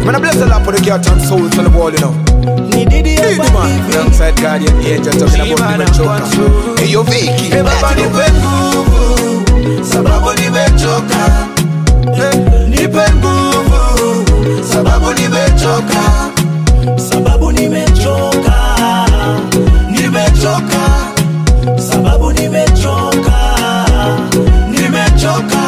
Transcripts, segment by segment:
Man, I bless the Lord for the cat and souls on the wall, you know. Ni Didi Didi hapa man, hivi. alongside Guardian Angel talking about nimechoka. Hey yo Vicky, Eh, baba nipe nguvu sababu nimechoka Eh, nipe nguvu sababu nimechoka sababu nimechoka nimechoka sababu nimechoka nimechoka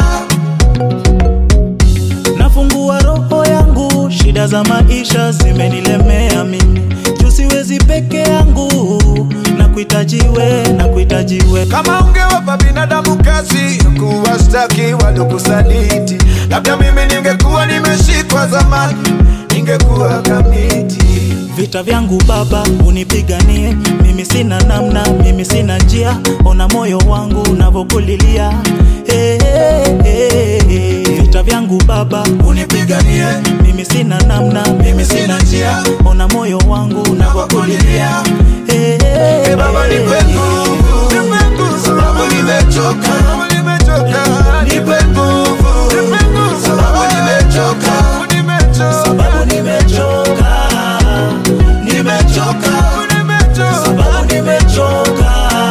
nafungua roho yangu shida za maisha zimenilemea mimi juu siwezi peke yangu na kuhitajiwe na kuhitajiwe kama ungewapa binadamu kazi kuwastaki waliokusaliti, labda mimi ningekuwa nimeshikwa zamani, ningekuwa kamiti. vita vyangu baba unipiganie mimi sina namna mimi sina njia ona moyo wangu unavyokulilia hey, hey, hey, hey. vita vyangu baba unipiganie mimi sina namna mimi sina njia ona moyo wangu unavyokulilia hey, hey, Eh, baba hey, nipe hey. nguvu sababu nimechoka nipe nguvu sababu nimechoka sababu nimechoka nimechoka sababu nimechoka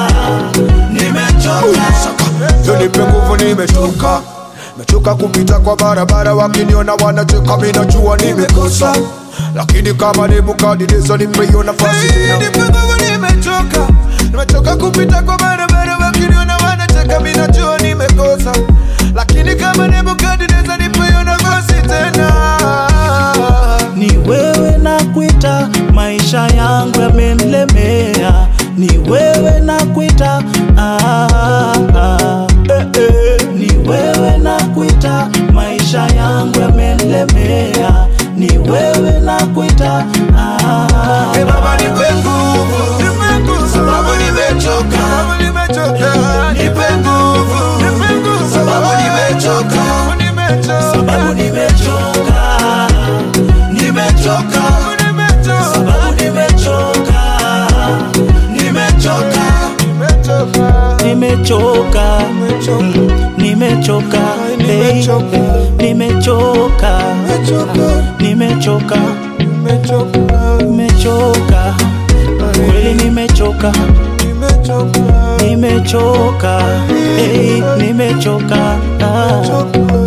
nimechoka Yo nipe nguvu, nimechoka mechoka kupita kwa barabara, wakiniona wanacheka, mimi najua nimekosa, lakini kama Nebukadneza nipe hiyo nafasi tena. Nipe nguvu, nimechoka nimechoka kupita kwa barabara, wakiniona wanacheka, mimi najua nimekosa, lakini kama Nebukadneza nipe hiyo nafasi tena. ni wewe na kuita maisha yangu yamenilemea ni wewe na kuita ah, ah, eh, eh. ni wewe na kuita maisha yangu yamenilemea ni wewe na kuita ah, Eh, baba nipe nguvu sababu nimechoka nipe nguvu sababu nimechoka sababu nimechoka nimechoka sababu nimechoka nimechoka nimechoka Mm, nimechoka hey, nimechoka nimechoka nimechoka kweli nimechoka nimechoka hey, nimechoka ah.